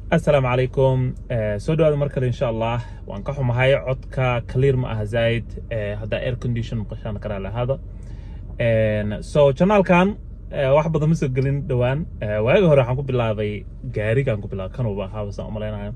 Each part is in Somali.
assalaamu calaykum soo dhawaada mar kale insha allah waan ka xumahay codka clear ma aha zaid haddaa air condition maqashaan karaa lahaada so janaalkan wax badan ma soo gelin dhowaan waagi hore waxaan ku bilaabay gaarigaan ku bilaabay kanuba ahaaba saan umalaynayo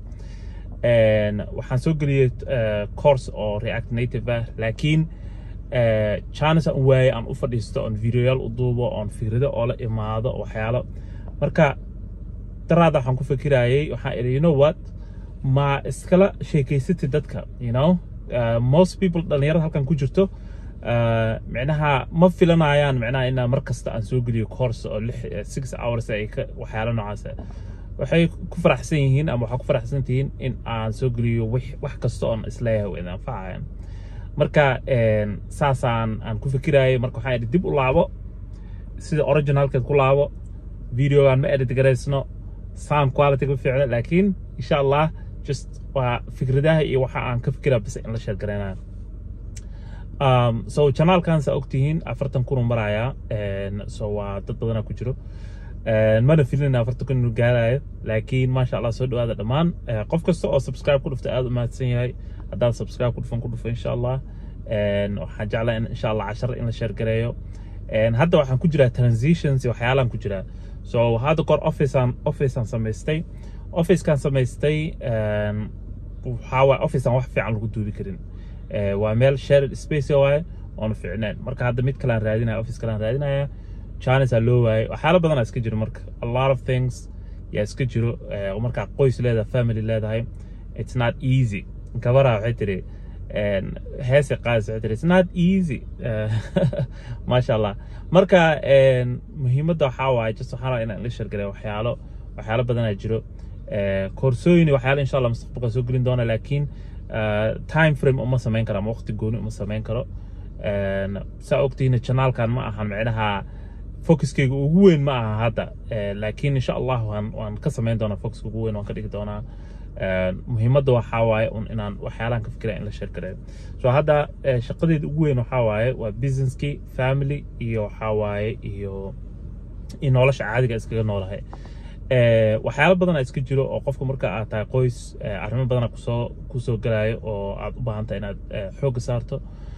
waxaan soo geliyey course oo react native ah laakiin chance aan waaye aan u fadhiisto oon videoyaal u duubo oon fikrado oo la imaado waxyaalo marka daraada waxaan ku fikirayay waxaan idhi you know what ma iskala sheekeysatid dadka you know uh, most people dhalinyarada halkan ku jirto uh, micnaha ma filanayaan micnaha inaa mar kasta aan soo geliyo course oo lix six hours ay ka waxyaalo noocaas waxay ku faraxsan yihiin ama waxaa ku faraxsan tihiin in aan soo geliyo wax wax kasta oon isleeyahay way anfacayan marka saasaan aan ku fikirayay marka waxaan idhi dib u laabo sida originalkeed ku laabo videogan ma edit garaysno sound quality ku fiicna laakiin insha allah just waa fikradaha iyo waxa aan ka fikiraa bis in la sheer garaynayo um, so janaalkan saa ogtihiin afartan kun u marayaa so waa dad badanaa ku jiro mana filin afartan kun inuu gaarayo laakiin maasha allah soo dhawaada dhammaan qof kasta oo subscribe ku dhufta aad u mahadsan yahay haddaad subscribe ku dhufan ku dhufo insha allah waxaan jeclaa in insha allah cashar in la sheer gareeyo hadda waxaan ku jiraa transitions iyo waxyaalaan ku jiraa so hadda kor officean officean samaystay officekan samaystay waxaa waay officean wax fiican lagu duubi karin waa meel shared space waaye oona fiicneen marka hadda mid kalean raadinaya office kalean raadinaya chinasaa loo waayay waxyaalo badanaa iska jiro marka a lot of things yaa iska jiro markaa qoys leedahay family leedahay it's not easy gabaraa waxay tiri heese qaadis waxay tiri it's not easy maasha allah marka muhiimadda waxaa waaye just waxaan rabaa inaan la shargalay waxyaalo waxyaalo badanaa jiro koorsooyin waxyaalo insha allah mustaqbalka soo gelin doona laakiin time frame uma samayn karo ama waqti gooni uma samayn karo saa ogtihiin janaalkan ma ahan micnaha focuskeyga ugu weyn ma aha hadda laakiin insha allah waan waan ka samayn doonaa focuska ugu weyn waan ka dhigi doonaa muhiimadda waxaa waaye un inaan waxyaalahan ka fikira in la sheergareeyo so hadda shaqadeeda ugu weyn waxaa waaye waa businesskii family iyo waxaa waaye iyo iyo nolosha caadiga iskaga noolahay waxyaalo badan iska jiro oo qofka marka aad tahay qoys arrimo badana kusoo kusoo galayo oo aad u baahan tahay inaad xoogga saarto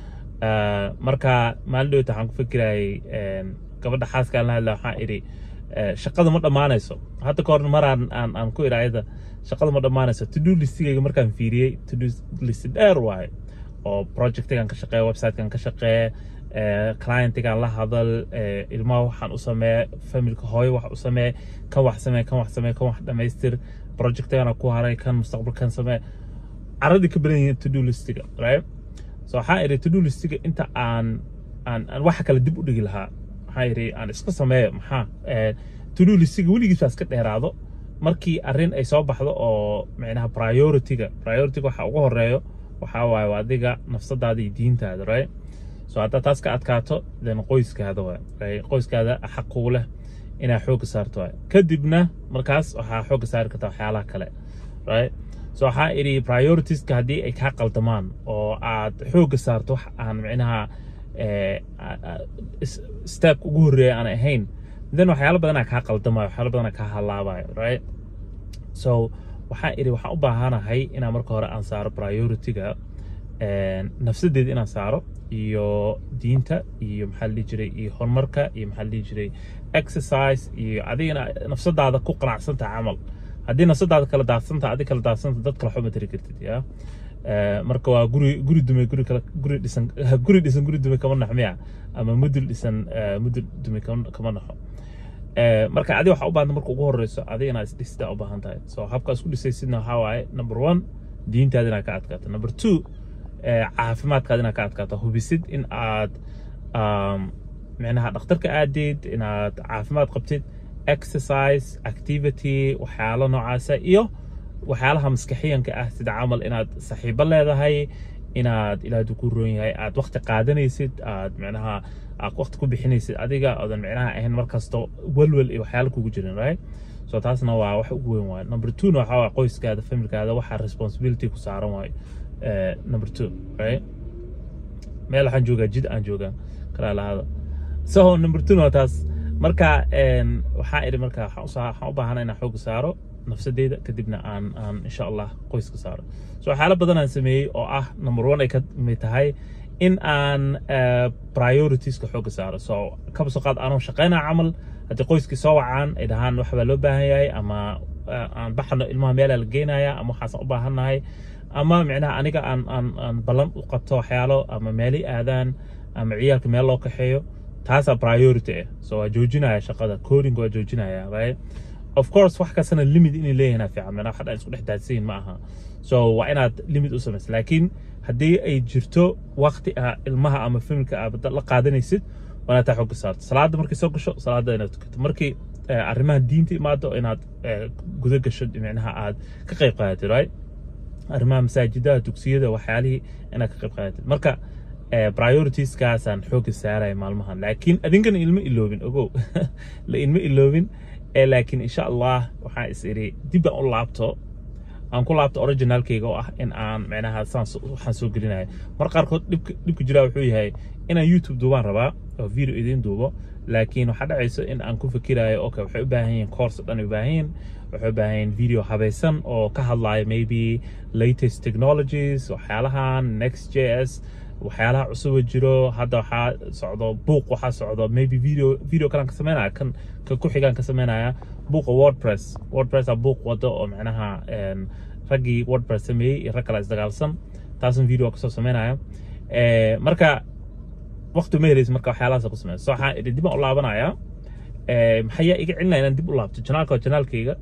marka maalin dhowta waxaan ku fikirayay gabadha xaaskaan la hadla waxaan idhi shaqada ma dhammaanayso hadda ka hor maraan aan aan ku idhi ayada shaqada ma dhammaanayso to do listigayga markaan fiiriyey to do list dheer waaye oo projectigan ka shaqeeya websitekan ka shaqeeya clientigan la hadal ilmaha waxaan u samee familka hooyo wax u samee kan wax samee kan wax samee kan wax dhamaystir projectigana ku haray kan mustaqbalkan samee caradii ka badan yihiin to do listiga right so waxaan idhi to do listiga inta aan aan aan waxa kale dib u dhigi lahaa waxaan idhi aan iska sameeyo maxaa to do listiga weligiis baa iska dheeraado markii arrin ay soo baxdo oo micnaha priorityga priorityga waxa ugu horeeyo waxaa waaye waa adiga nafsadaada iyo diintaada right so haddaad taas ka adkaato then qoyskaada waay right qoyskaada xaq kugu leh inaad xoogga saarto waay kadibna markaas waxaa xoogga saari kartaa waxyaalaha kale right so waxaa idhi prioritiska haddii ay kaa qaldamaan oo aad xoogga saarto wax aan micnaha stepka ugu horreeya aan ahayn then waxyaalo badanaa kaa qaldamayo waxyaalo badanaa kaa halaabayo right so waxaan idhi waxaan u baahanahay inaan marka hore aan saaro priorityga nafsadeeda inaan saaro iyo diinta iyo maxaa la dhihi jiray iyo horumarka iyo maxaa la dhihi jiray exercise iyo adigana nafsadaada ku qanacsantaha camal haddii nafsadaada kala daadsantaha adig kala daadsanta dad kale xuma tiri kartid ya marka waa guri guri dume guri kale guri dhisan guri dhisan guri dume kama nax miya ama mudul dhisan mudul dume kama naxo marka adi waxaa u baahanta marka ugu horeyso adiga inaad isdhistaa u baahan tahay so habka isku dhisaysidna waxaa waaye number one diintaada inaad ka adkaato number two caafimaadkaada inaad ka adkaato hubisid in aad micnaha dhakhtarka aadid inaad caafimaad qabtid exercise activity waxyaalo noocaasa iyo waxyaalaha maskaxiyanka ah sida camal inaad saxiibo leedahay inaad ilaahdu ku roon yahay aad waqti qaadanaysid aad micnaha aad waqti ku bixinaysid adiga oodan micnaha ahayn markasto welwel iyo waxyaalo kugu jirin right so taasna waa wax ugu weyn waayo number two na waxaa waay qoyskaada familkaada waxaa responsibility ku saaran waayo number two right meel waxaan joogaa jid aan joogaa kala lahada so number two na taas marka waxaan idhi marka waxaan u baahana inaan xooga saaro nafsadeyda kadibna aan aan insha allah qoyska saaro so waxyaalo badan aan sameeyey oo ah number one ay ka mid tahay in aan prioritiska xooga saaro so kaba soo qaad aanoo shaqaynaa camal haddii qoyskii soo wacaan ay dhahaan wax baa loo baahan yahay ama aan baxno ilmaha meelaa la geenaya ama waxaasaan u baahannahay ama micnaha aniga aan aan aan ballan u qabto waxyaalo ama meeli aadaan ama ciyaalka meel loo kaxeeyo taasaa priority ah so waa joojinaya shaqada coding waa joojinaya right of course wax kastana limit inay leeyahin fiican micnaha wax dhan isku dhex daadsiin ma aha so waa inaad limit u samaysa laakiin haddii ay jirto waqti ah ilmaha ama familka aad la qaadanaysid waa inaad taa xooga saarto salaada markay soo gasho salaada inaad tukato markii arrimaha diinta imaado inaad guda gasho micnaha aad ka qayb qaadatid right arrimaha masaajidaha dugsiyada waxyaalihii inaad ka qayb qaadatid marka prioritieskaasan xooga saaraya maalmahan laakiin adinkana ilma iloobin ogow la ilma iloobin laakiin insha allah waxaan is iri dib aan u laabto aan ku laabto originalkayga oo ah in aan micnaha saan waxaan soo gelinaya mar qaarkood dhibka dhibka jiraa wuxuu yahay inaan youtube duubaan rabaa oo video idiin duubo laakiin waxaa dhacayso in aan ku fikirayo okay waxay u baahan yihiin course dhan u baahan yihiin waxay u baahan yihiin video habaysan oo ka hadlaya maybe latest technologies waxyaalahan next js waxyaalaha cusuba jiro hadda waxaa socdo buuq waxaa socdo maybe video video kalaan ka sameynaya kan kan ku xigaan ka sameynaya buuqa wordpress wordpressa buuq wado oo macnaha raggii wordpress sameeyey iyo rag kale isdagaalsan taasan video kasoo sameynaya marka waqti ma helaysa marka waxyaalahaas ku sameysa so waxaan idhi dib aan u laabanaya maxayaa iga celinaya inaan dib u laabto janaalka waa janaalkayga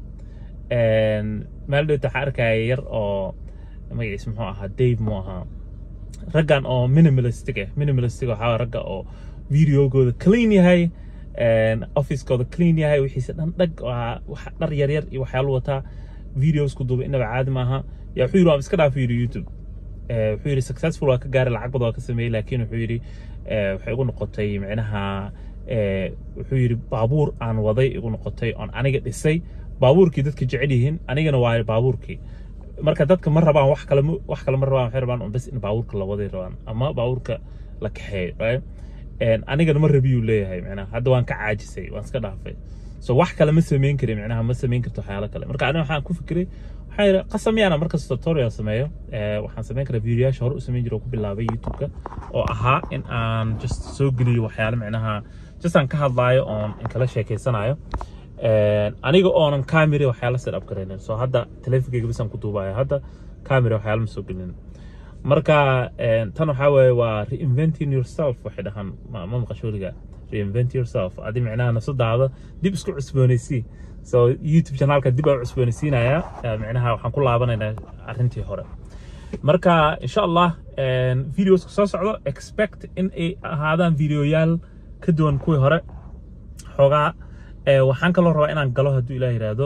meel dhowta waxaa arkaya yar oo magaciis muxuu ahaa dave mu ahaa raggan oo minimalistic ah minimalistic waxaa ragga oo videogooda clean yahay officekooda clean yahay wixiisa dhan dhag wax dhar yaryar iyo waxyaalo wataa videosku duuba inaba caadi maaha yaa wuxuu yidhi waan iska dhaaf yidhi youtube wuxuu yidhi successful waa ka gaaray lacag badan waa ka sameeyey laakiin wuxuu yidhi waxay igu noqotay micnaha wuxuu yidhi baabuur aan waday igu noqotay oon aniga dhisay baabuurkii dadka jecel yihiin anigana waa baabuurkii marka dadka ma rabaan wax kale wax kale ma rabaan waxay rabaan bas in baabuurka la waday rabaan ama baabuurka la kaxeeyo right anigana ma rabiyuu leeyahay micnaha hadda waan ka caajisay waan iska dhaafay so wax kale ma samayn kari micnaha ma samayn karto waxyaalo kale marka aniga waxaan ku fikiray waxaa yidhi qasam yaana markas tutorial sameeyo waxaan samayn karaa videoyaasha hore u samayn jira oo ku bilaabay youtube-ka oo ahaa in aan just soo geliyo waxyaalo micnaha just aan ka hadlaayo oon inkala sheekeysanayo aniga oonan camera waxyaala set up garaynin so hadda teleefonkeyga bisaan ku duubaya hadda camera waxyaala ma soo gelinin marka tan waxaa weeye waa reinventing yourself waxay dhahaan ma maqashooliga reinvent yourself adi micnaha nafsadaada dib isku cusboonaysii so youtube channelka dib aan cusboonaysiinaya micnaha waxaan ku laabanaynaa arrintii hore marka insha allah videoska soo socdo expect in ay ahaadaan videoyaal ka duwan kuwii hore xoogaa waxaan kaloo rabaa inaan galo hadduu ilaah yiraahdo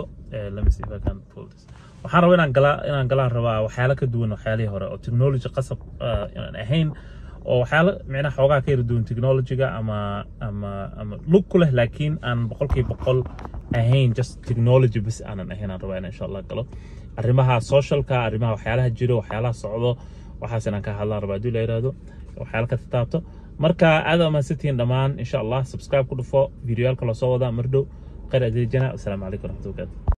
waxaan rabaa inaan galaa inaan galaan rabaa waxyaalo ka duwan waxyaalihii hore oo technology qasab aan ahayn oo waxyaalo micnaha xoogaa ka yara duwan technologyga ama ama ama lug ku leh laakiin aan boqolkiiba boqol ahayn just technology bas aanan ahayn aan rabaa inaan insha allah galo arrimaha socialka arrimaha waxyaalaha jiro waxyaalaha socdo waxaas inaan ka hadlaan rabaa hadduu la yiraahdo waxyaalo ka taabto marka aad amaansantihiin dhammaan insha allah subscribe ku dhufo videoyaalka loo soo wadaa mar dhow khayr adeejana asalaamu calaykum waraxmatullahi